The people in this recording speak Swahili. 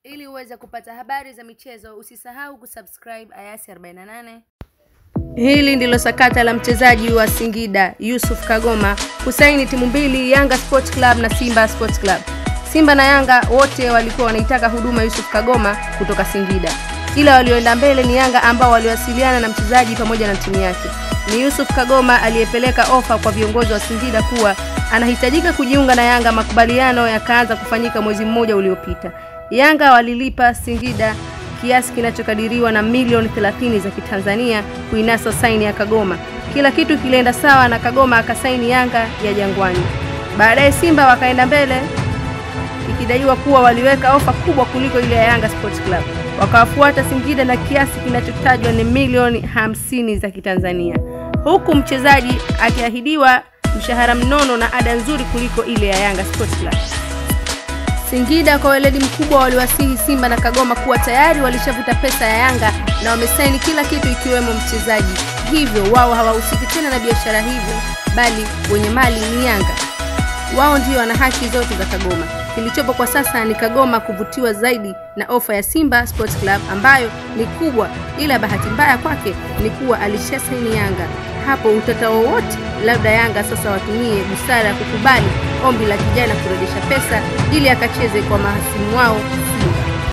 Ili uweze kupata habari za michezo, usisahau kusubscribe Ayasi 48. Hili ndilo sakata la mchezaji wa Singida Yusuf Kagoma kusaini timu mbili, Yanga Sports Club na Simba Sports Club. Simba na Yanga wote walikuwa wanaitaka huduma Yusuf Kagoma kutoka Singida, ila walioenda mbele ni Yanga ambao waliwasiliana na mchezaji pamoja na timu yake. Ni Yusuf Kagoma aliyepeleka ofa kwa viongozi wa Singida kuwa anahitajika kujiunga na Yanga. Makubaliano yakaanza kufanyika mwezi mmoja uliopita. Yanga walilipa Singida kiasi kinachokadiriwa na milioni 30 za Kitanzania kuinasa saini ya Kagoma. Kila kitu kilienda sawa na Kagoma akasaini Yanga ya Jangwani. Baadaye Simba wakaenda mbele ikidaiwa kuwa waliweka ofa kubwa kuliko ile ya Yanga Sports Club. Wakawafuata Singida na kiasi kinachotajwa ni milioni hamsini za Kitanzania, huku mchezaji akiahidiwa mshahara mnono na ada nzuri kuliko ile ya Yanga Sports Club. Singida kwa weledi mkubwa waliwasihi Simba na Kagoma kuwa tayari walishavuta pesa ya Yanga na wamesaini kila kitu ikiwemo mchezaji, hivyo wao hawahusiki tena na biashara hivyo, bali wenye mali ni Yanga. Wao ndio wana haki zote za Kagoma. Kilichopo kwa sasa ni Kagoma kuvutiwa zaidi na ofa ya Simba Sports Club ambayo ni kubwa, ila bahati mbaya kwake ni kuwa alishasaini Yanga. Hapo utata wowote, labda Yanga sasa watumie busara ya kukubali ombi la kijana kurejesha pesa ili akacheze kwa mahasimu wao Simba.